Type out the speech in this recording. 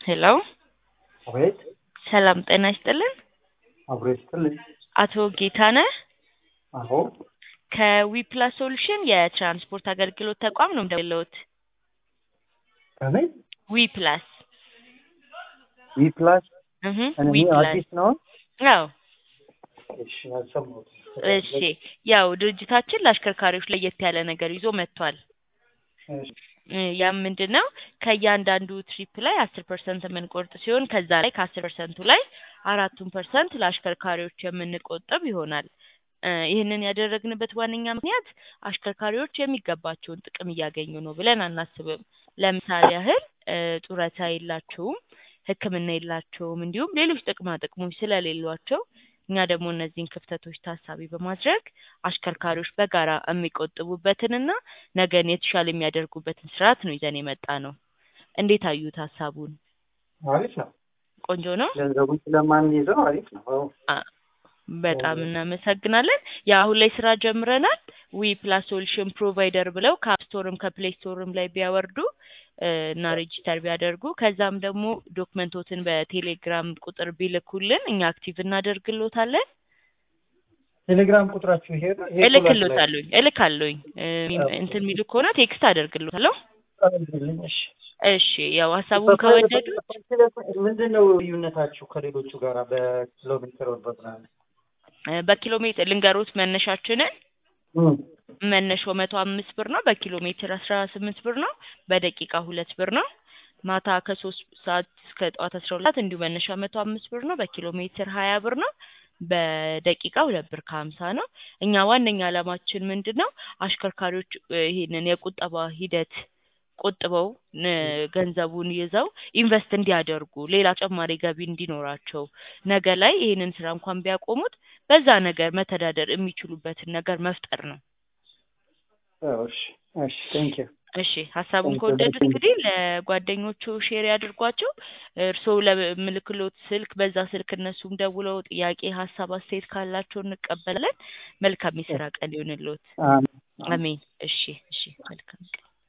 ሄሎ አቤት ሰላም ጤና ይስጥልን። አብሮ ይስጥልኝ። አቶ ጌታነህ አዎ ከዊፕላስ ሶሉሽን የትራንስፖርት አገልግሎት ተቋም ነው የምደውልልዎት። ከምን ዊፕላስ ዊ ፕላስ እህ እኔ ዊፕላስ አዲስ ነው። አዎ እሺ አልሰማሁትም። እሺ ያው ድርጅታችን ለአሽከርካሪዎች ለየት ያለ ነገር ይዞ መጥቷል። እሺ እ ያም ምንድን ነው ከእያንዳንዱ ትሪፕ ላይ አስር ፐርሰንት የምንቆርጥ ሲሆን ከዛ ላይ ከአስር ፐርሰንቱ ላይ አራቱን ፐርሰንት ለአሽከርካሪዎች የምንቆጥብ ይሆናል። እ ይህንን ያደረግንበት ዋነኛ ምክንያት አሽከርካሪዎች የሚገባቸውን ጥቅም እያገኙ ነው ብለን አናስብም። ለምሳሌ ያህል እ ጡረታ የላቸውም፣ ሕክምና የላቸውም፣ እንዲሁም ሌሎች ጥቅማ ጥቅሞች ስለሌሏቸው እኛ ደግሞ እነዚህን ክፍተቶች ታሳቢ በማድረግ አሽከርካሪዎች በጋራ የሚቆጥቡበትንና ነገን የተሻለ የሚያደርጉበትን ስርዓት ነው ይዘን የመጣ ነው። እንዴት አዩት ሀሳቡን? አሪፍ ነው። ቆንጆ ነው። ገንዘቡን ስለማንይዘው አሪፍ ነው። አዎ አ- በጣም እናመሰግናለን። የአሁን ላይ ስራ ጀምረናል። ዊ ፕላስ ሶሉሽን ፕሮቫይደር ብለው ከአፕ ስቶርም ከፕሌይ ስቶርም ላይ ቢያወርዱ እ እና ሬጂስተር ቢያደርጉ ከዛም ደግሞ ዶክመንቶትን በቴሌግራም ቁጥር ቢልኩልን እኛ አክቲቭ እናደርግሎታለን። ቴሌግራም ቁጥራችሁ ይሄ ነው? ይሄ እልክሎታለሁኝ እልካለሁኝ እ እንትን የሚሉ ከሆነ ቴክስት አደርግሎታለሁ። ቁጥራችሁ እሺ ያው ሀሳቡን ከወደዱ ምንድን ነው ልዩነታችሁ ከሌሎቹ ጋር በኪሎ ሜትር ወር በምናምን? እ በኪሎ ሜትር ልንገሮት መነሻችንን እም፣ መነሻው መቶ አምስት ብር ነው። በኪሎ ሜትር አስራ ስምንት ብር ነው። በደቂቃ ሁለት ብር ነው። ማታ ከሶስት ሰዓት እስከ ጠዋት አስራ ሁለት ሰዓት እንዲሁ መነሻ መቶ አምስት ብር ነው። በኪሎ ሜትር ሀያ ብር ነው። በደቂቃ ሁለት ብር ከሀምሳ ነው። እኛ ዋነኛ ዓላማችን ምንድን ነው? አሽከርካሪዎች እ ይሄንን የቁጠባ ሂደት ቆጥበው እ ገንዘቡን ይዘው ኢንቨስት እንዲያደርጉ ሌላ ተጨማሪ ገቢ እንዲኖራቸው ነገ ላይ ይሄንን ስራ እንኳን ቢያቆሙት በዛ ነገር መተዳደር የሚችሉበትን ነገር መፍጠር ነው። አዎ፣ እሺ እሺ ቴንክ ዩ እሺ ሀሳቡን ከወደዱት እንግዲህ ለጓደኞቹ ሼር ያድርጓቸው። እርስዎ ለምልክሎት ስልክ በዛ ስልክ እነሱም ደውለው ጥያቄ፣ ሀሳብ፣ አስተያየት ካላቸው እንቀበላለን። መልካም የስራ ቀን ይሁንልዎት። አሜን። አሜን። እሺ እሺ መልካም ቀን